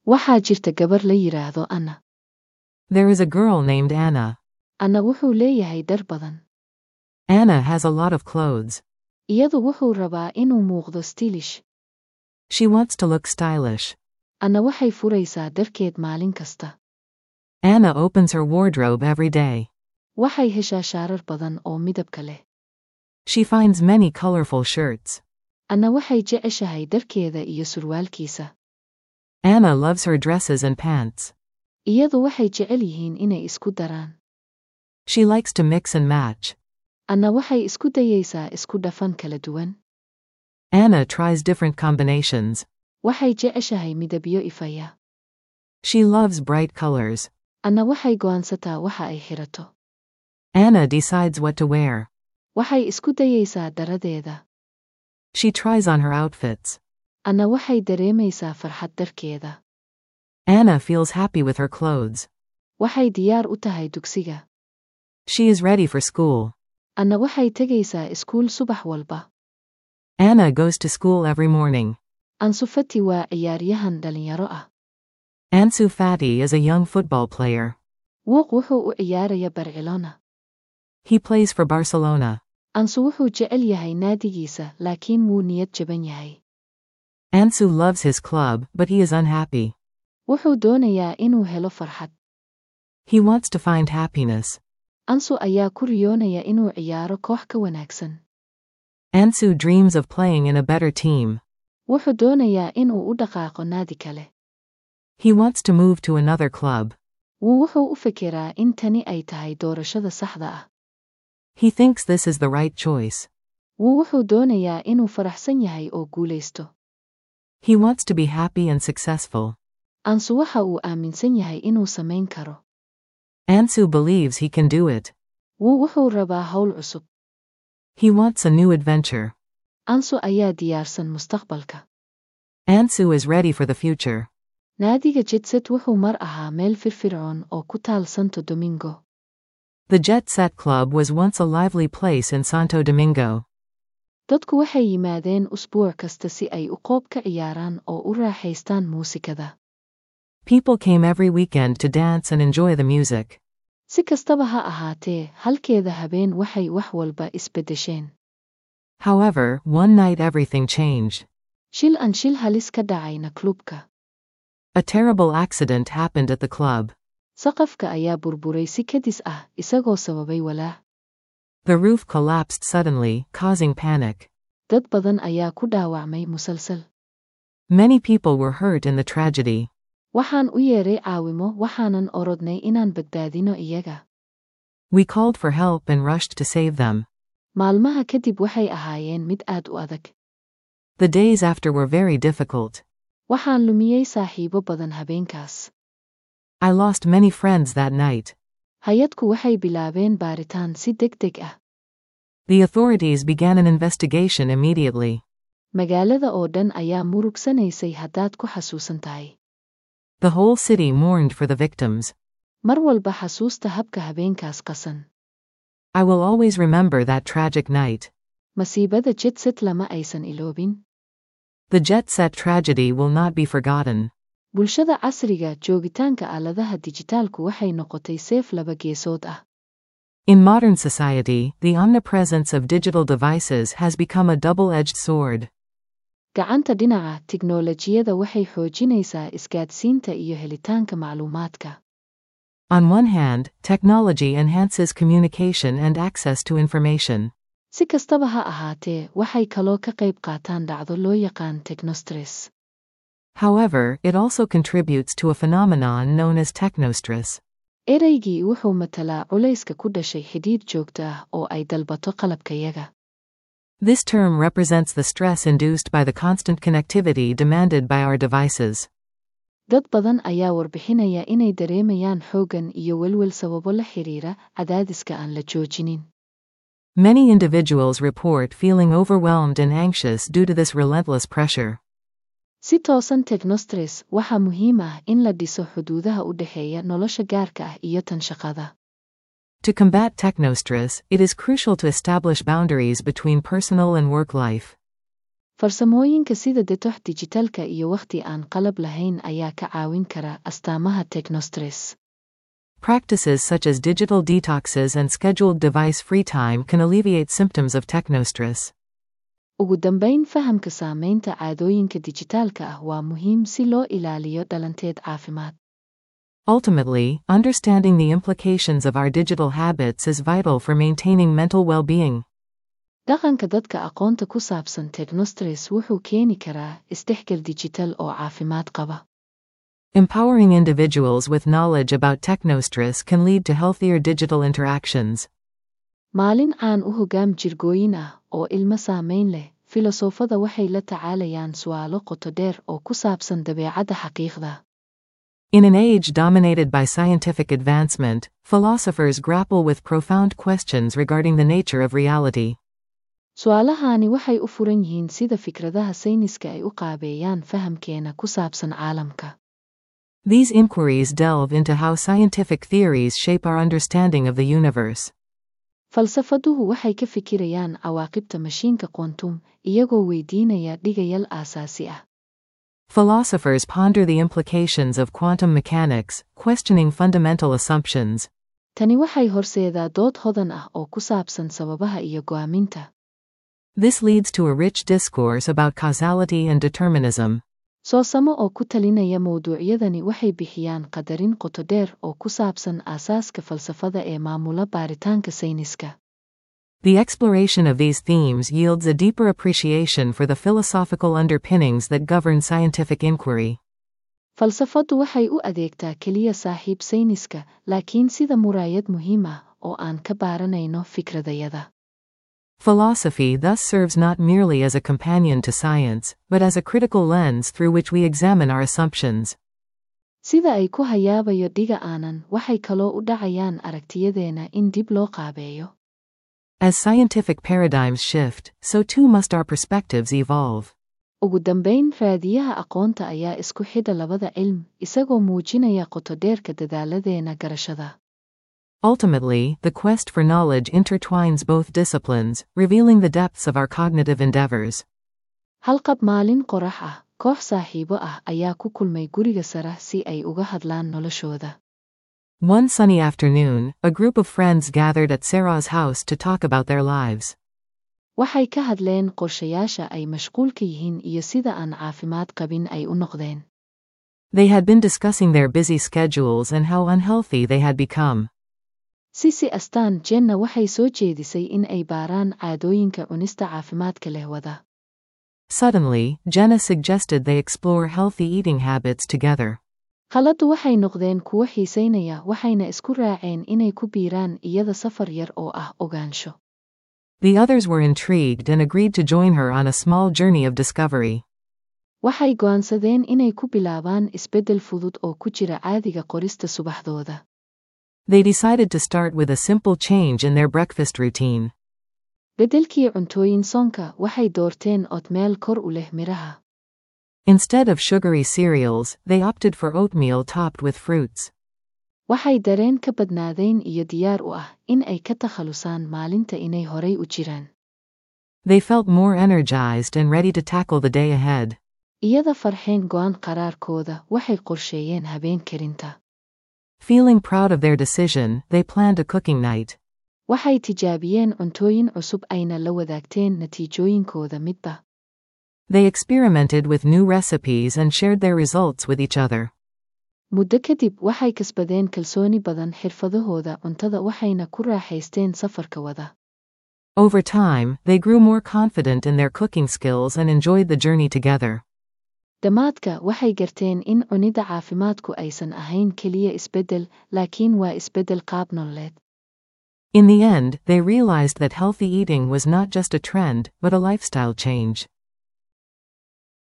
waxaa jirta gabar la yidhaahdo anna There is a girl named Anna. anna wuxuu leeyahay dhar badan Anna has a lot of clothes. iyadu wuxuu rabaa inuu muuqdo stilish She wants to look stylish. anna waxay furaysaa dharkeed maalin kasta Anna opens her wardrobe every day. waxay heshaa shaarar badan oo midabka leh She finds many colorful shirts. anna waxay jeceshahay dharkeeda iyo surwaalkiisa Anna loves her dresses and pants. iyadu waxay jecel yihiin inay isku daraan She likes to mix and match. anna waxay isku dayaysaa isku dhafan kala duwan Anna tries different combinations. waxay jeceshahay midabyo ifaya She loves bright colors. anna waxay go'aansataa waxa ay xirato Anna decides what to wear. waxay isku dayaysaa daradeeda She tries on her outfits. anna waxay dareemaysaa farxad darkeeda Anna feels happy with her clothes. waxay diyaar u tahay dugsiga She is ready for school. anna waxay tegaysaa iskuul subax walba Anna goes to school every morning. ansu fati waa ciyaaryahan dhalinyaro ah Ansu Fati is a young football player. wuuq wuxuu u ciyaaraya barcelona He plays for Barcelona. ansu wuxuu jecel yahay naadigiisa laakiin wuu niyad jaban yahay Ansu loves his club, but he is unhappy. wuxuu doonayaa inuu helo farxad He wants to find happiness. ansu ayaa ku riyoonaya inuu ciyaaro koox ka wanaagsan Ansu dreams of playing in a better team. wuxuu doonayaa inuu u dhaqaaqo naadi kale He wants to move to another club. wuu wuxuu u fekeraa in tani ay tahay doorashada saxda ah He thinks this is the right choice. wuu wuxuu doonayaa inuu faraxsan yahay oo guulaysto He wants to be happy and successful. ansu waxa uu aaminsan yahay inuu samayn karo Ansu believes he can do it. wuu wuxuu rabaa hawl cusub He wants a new adventure. ansu ayaa diyaarsan mustaqbalka Ansu is ready for the future. naadiga jidset wuxuu mar ahaa meel firfircoon oo ku taal santo domingo The Jet Set Club was once a lively place in Santo Domingo. dadku waxay yimaadeen usbuuc kasta si ay u qoob ka ciyaaraan oo u raaxaystaan muusikada People came every weekend to dance and enjoy the music. si kastaba ha ahaatee halkeeda habeen waxay wax walba isbeddesheen However, one night everything changed. shil aan shil halis ka dhacayna klubka A terrible accident happened at the club. saqafka ayaa burburay si kadis ah isagoo sababay walaac The roof collapsed suddenly, causing panic. dad badan ayaa ku dhaawacmay musalsal Many people were hurt in the tragedy. waxaan u yeeray caawimo waxaanan orodnay inaan badbaadino iyaga We called for help and rushed to save them. maalmaha kadib waxay ahaayeen mid aad u adag The days after were very difficult. waxaan lumiyey saaxiibo badan habeenkaas I lost many friends that night. hay-adku waxay bilaabeen baaritaan si deg deg ah The authorities began an investigation immediately. magaalada oo dhan ayaa murugsanaysay haddaad ku xasuusan tahay The whole city mourned for the victims. mar walba xasuusta habka habeenkaas qasan I will always remember that tragic night. masiibada jidset lama aysan iloobin The jet set tragedy will not be forgotten. bulshada casriga joogitaanka aaladaha dijitaalku waxay noqotay seef laba geesood ah In modern society, the omnipresence of digital devices has become a double edged sword. gacanta dhinaca tiknoolajiyada waxay xoojinaysaa isgaadhsiinta iyo helitaanka macluumaadka On one hand, technology enhances communication and access to information. si kastaba ha ahaatee waxay kaloo ka qayb qaataan dhacdo loo yaqaan technostress However, it also contributes to a phenomenon known as technostress. ereygii wuxuu matalaa culayska ku dhashay xidhiidh joogto ah oo ay dalbato qalabkayaga This term represents the stress induced by the constant connectivity demanded by our devices. dad badan ayaa warbixinaya inay dareemayaan xooggan iyo welwel sababo la xiriira cadaadiska aan la joojinin Many individuals report feeling overwhelmed and anxious due to this relentless pressure. si toosan technostress waxaa muhiim ah in la dhiso xuduudaha u dhexeeya nolosha gaarka ah iyo tan shaqada To combat technostress, it is crucial to establish boundaries between personal and work life. farsamooyinka sida detox dijitalka iyo wakhti aan qalab lahayn ayaa ka caawin kara astaamaha technostress Practices such as digital detoxes and scheduled device free time can alleviate symptoms of technostress. ugu dambayn fahamka saamaynta caadooyinka dijitaalka ah waa muhiim si loo ilaaliyo dhalanteed caafimaad Ultimately, understanding the implications of our digital habits is vital for maintaining mental well being. dhaqanka dadka aqoonta ku saabsan technostress wuxuu keeni karaa isdhexgal dijital oo caafimaad qaba Empowering individuals with knowledge about technostress can lead to healthier digital interactions. maalin caan u hogaam jirgooyin ah oo ilmo saamayn leh filosoofada waxay la tacaalayaan su'aalo qoto dheer oo ku saabsan dabeecadda xaqiiqda In an age dominated by scientific advancement, philosophers grapple with profound questions regarding the nature of reality. su'aalahaani waxay u furan yihiin sida fikradaha sayniska ay u qaabeeyaan fahamkeena ku saabsan caalamka These inquiries delve into how scientific theories shape our understanding of the universe. falsafaduhu waxay ka fikirayaan cawaaqibta mashiinka quantum iyagoo weydiinaya dhigayal aasaasi ah Philosophers ponder the implications of quantum mechanics, questioning fundamental assumptions. tani waxay horseedaa dood hodan ah oo ku saabsan sababaha iyo go'aaminta This leads to a rich discourse about causality and determinism. soosamo oo ku talinaya mawduucyadani waxay bixiyaan qadarin qoto dheer oo ku saabsan aasaaska falsafada ee maamula baaritaanka sayniska The exploration of these themes yields a deeper appreciation for the philosophical underpinnings that govern scientific inquiry. falsafaddu waxay u adeegtaa keliya saaxiib sayniska laakiin sida muraayad muhiim ah oo aan ka baaranayno fikradayada Philosophy thus serves not merely as a companion to science, but as a critical lens through which we examine our assumptions. sida ay ku hayaabayo dhiga aanan waxay kaloo u dhacayaan aragtiyadeena in dib loo qaabeeyo As scientific paradigms shift, so too must our perspectives evolve. ugu dambayn raadiyaha aqoonta ayaa isku xidha labada cilm isagoo muujinaya qotodheerka dadaaladeena garashada Ultimately, the quest for knowledge intertwines both disciplines, revealing the depths of our cognitive endeavors. halqab maalin qorax ah koox saaxiibo ah ayaa ku kulmay guriga sare si ay uga hadlaan noloshooda One sunny afternoon, a group of friends gathered at Sarah's house to talk about their lives. waxay ka hadleen qorshayaasha ay mashquulka yihiin iyo sida aan caafimaad qabin ay u noqdeen They had been discussing their busy schedules and how unhealthy they had become. sisi astaan jenna waxay soo jeedisay in ay baaraan caadooyinka cunista caafimaadka leh wada Suddenly, Jenna suggested they explore healthy eating habits together. khaladdu waxay noqdeen kuwo xiisaynaya waxayna isku raaceen inay ku biiraan iyada safar yar oo ah ogaansho The others were intrigued and agreed to join her on a small journey of discovery. waxay go'aansadeen inay ku bilaabaan isbeddel fudud oo ku jira caadiga qorista subaxdooda They decided to start with a simple change in their breakfast routine. beddelkii cuntooyin soonka waxay doorteen oodmeel kor u leh midhaha Instead of sugary cereals, they opted for oatmeal topped with fruits. waxay dareen ka badnaadeen iyo diyaar u ah in ay ka takhalusaan maalinta inay horay u jiraan They felt more energized and ready to tackle the day ahead. iyada farxeen go'aan qaraarkooda waxay qorsheeyeen habeen karinta Feeling proud of their decision, they planned a cooking night. waxay tijaabiyeen cuntooyin cusub ayna la wadaagteen natiijooyinkooda midba They experimented with new recipes and shared their results with each other. muddo kadib waxay kasbadeen kalsooni badan xirfadahooda cuntada waxayna ku raaxaysteen safarka wada Over time, they grew more confident in their cooking skills and enjoyed the journey together. dhammaadka waxay garteen in cunidda caafimaadku aysan ahayn keliya isbeddel laakiin waa isbeddel qaab nololeed In the end, they realized that healthy eating was not just a trend, but a lifestyle change.